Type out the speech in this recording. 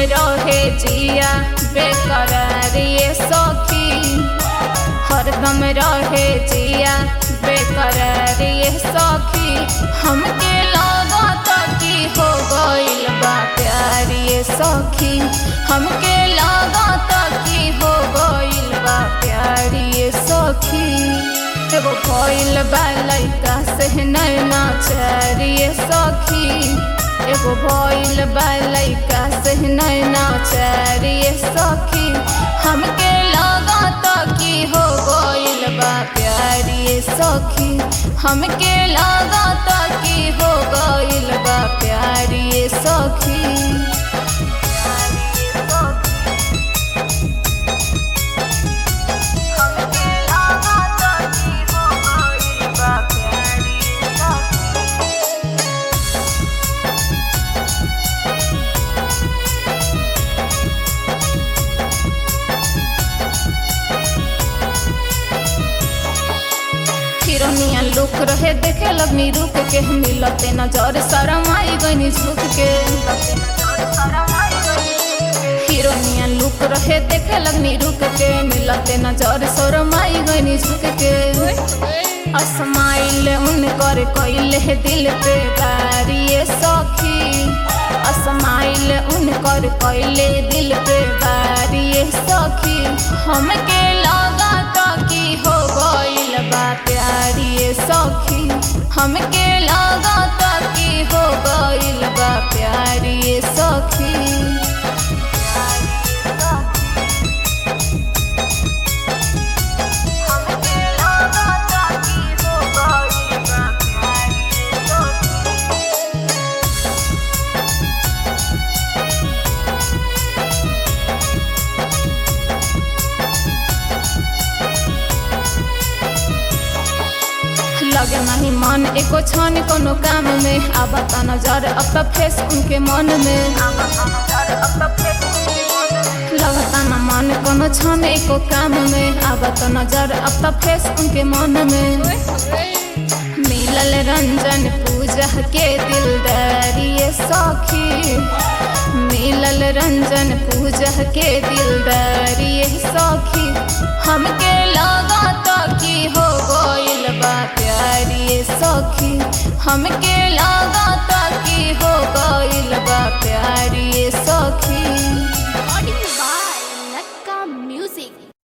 रहे जिया बेकरार ये सखी हरदम रहे जिया बेकरार ये सखी हमके लागत कि हो गइल बा प्यार ये सखी हमके लागत कि हो गइल बा प्यार ये सखी एगो भइल बा लइका से नैना चार ये सखी एगो भइल बा लइका से नैना चार ये सखी हमके लागत कि हो गइल बा प्यार ये सखी हमके लागत कि हो गइल बा प्यार ये सखी हमके लागत कि हो गइल बा प्यार ये सखी हिरोनिया लुक रहे देखे लगनी रुक के मिलते नजर शरम आई गनी झुक के हिरोनिया लुक रहे देखे लगनी रुक के मिलते नजर शरम आई गनी झुक के असमाइल उनकर कइले दिल पे बारिए सखी असमाइल उनकर कइले दिल पे बारिए सखी हमके लागत कि हो गइल बा प्यारिए सखी हमके लागत कि हो गइल बा प्यारिए सखी हमके लागत कि हो गइल बा प्यारिए सखी लगे नहीं मन एको छन कोनो काम में आबत नजर अब तक फेस उनके मन में लगता न मन कोनो छन एको काम में आबत नजर अब तक फेस उनके मन में मिलल रंजन पूजा के दिलदारी ये सखी मिलल रंजन पूजा के दिलदारी ये सखी हमके लागत कि हो गइल बा प्यारी ये सखी हमके लागत कि